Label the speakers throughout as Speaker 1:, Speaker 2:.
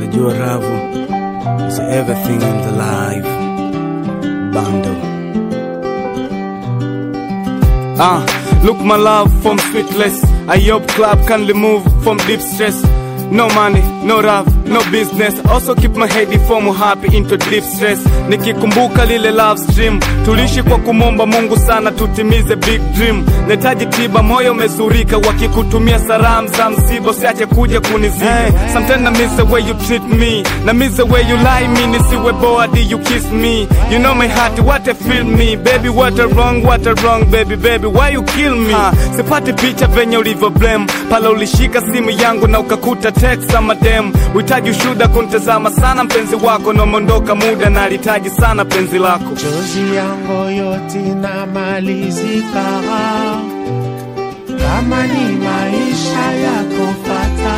Speaker 1: Najua ravu is everything in the life. Bando. Ah, look my love from sweetless. I hope club can remove from deep stress. No money, no love, no business. Also keep my head from happy into deep stress. Nikikumbuka lile love stream, tulishi kwa kumomba Mungu sana tutimize big dream. Netaji tiba, moyo umezurika, wakikutumia salamu za msiba, usiache kuja kunizika. Hey, sometimes I miss the way you treat me, na miss the way you lie me, nisiwe bored you kiss me. You know my heart, what I feel me, baby what a wrong, what a wrong, baby baby why you kill me? Ha, sipati picha venye ulivyo blame, pala ulishika simu yangu na ukakuta text ama dem. Uhitaji ushuda kuntazama sana mpenzi wako, namondoka muda na alitaji sana penzi lako.
Speaker 2: Chozi yangu yote inamalizika, kama ni maisha yako fata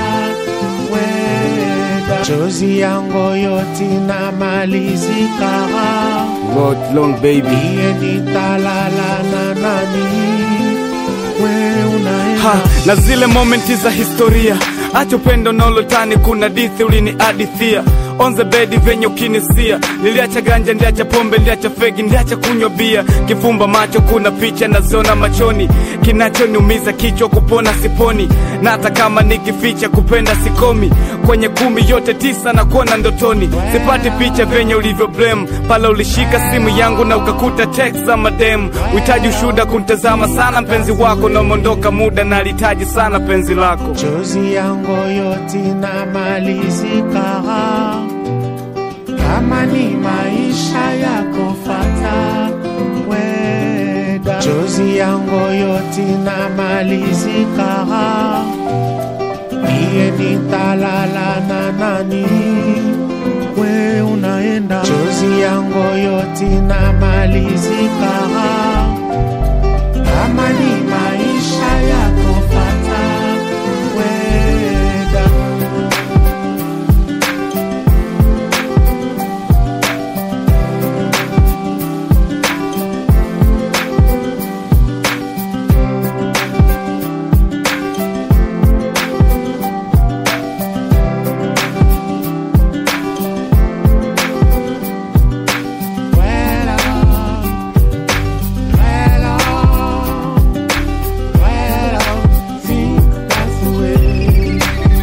Speaker 2: weda. Chozi yangu yote inamalizika,
Speaker 1: Lord long baby.
Speaker 2: iye nitalala na nani? We unaenda
Speaker 1: ha, na zile momenti za historia acha upendo nolotani kuna dithi uliniadithia on the bed venye ukinisia niliacha ganja ndiacha pombe ndiacha fegi ndiacha kunywa bia kifumba macho kuna picha naziona machoni kinachoniumiza kichwa kupona siponi na hata kama nikificha kupenda sikomi kwenye kumi yote tisa na kuona ndotoni sipati picha venye ulivyo blame pale ulishika simu yangu na ukakuta text za madem uhitaji ushuda kuntazama sana mpenzi wako na umeondoka muda na alihitaji sana penzi lako
Speaker 2: chozi yangu yote inamalizika, kama ni maisha yako fata weda. Chozi yangu yote inamalizika, iye nitalala na nani? We unaenda, chozi yangu yote inamalizika, kama ni maisha yako fata weda. Well, well, well, think that's the way.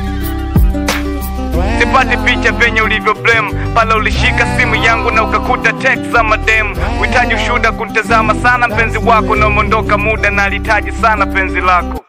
Speaker 1: sipati picha venye ulivyo blame pale ulishika simu yangu na ukakuta text za madem uhitaji ushuda kuntazama sana mpenzi wako na umeondoka muda na alihitaji sana penzi lako